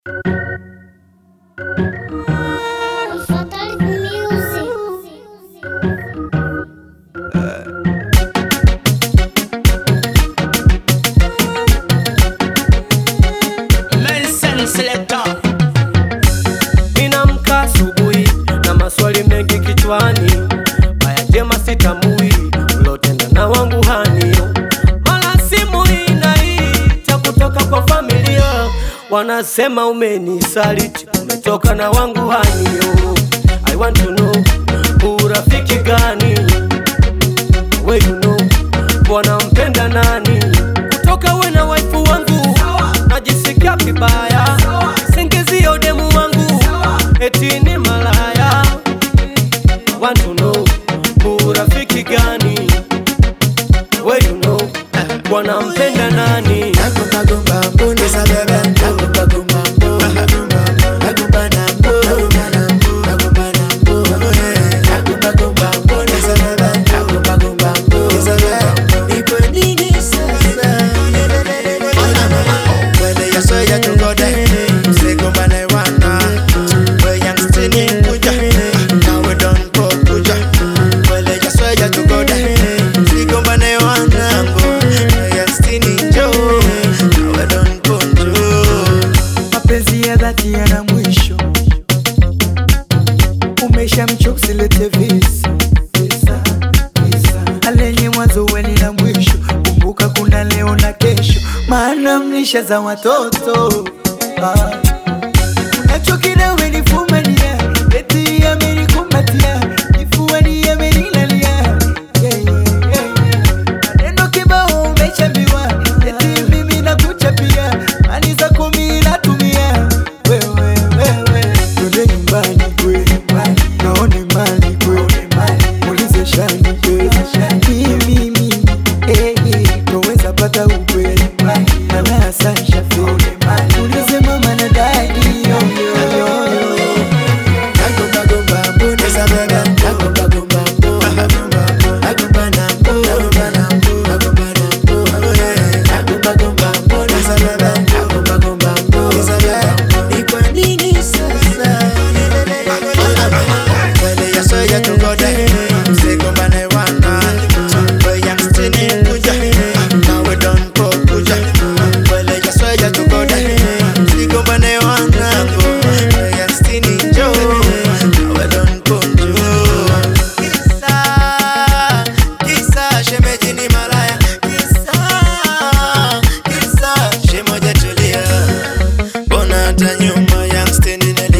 Fatal Music. Nelson Selector. Ninamka asubuhi na maswali mengi kichwani, haya jema sitamui ulotenda na wangu hani. Mara simu inaita kutoka kwa familia, wanasema umenisaliti, umetoka na wangu hani. I want to know urafiki gani we you know wanampenda nani kutoka we na waifu wangu najisikia vibaya singizio demu wangu eti ni malaya want to know urafiki gani we you know wanampenda nani mapenzi ya dhati yana mwisho umesha mchokusilete visa visa, visa. alenye mwanzo weni na mwisho kumbuka kuna leo na kesho maana mlisha za watoto ah. unachokina umenifumania eti amenikumbatia kifuani amenilalia yeah, yeah, yeah, yeah. maneno kibao umechambiwa eti mimi nakuchapia mani za kumi natumia wewe wewe twende nyumbani kwe naone mali kwe ulize shani kwe mimi mimi eh, eh, toweza pata ukweli mana sansha fe ulize mama na dadi yo, yo, yo, yo. Bona hata nyuma youngster nina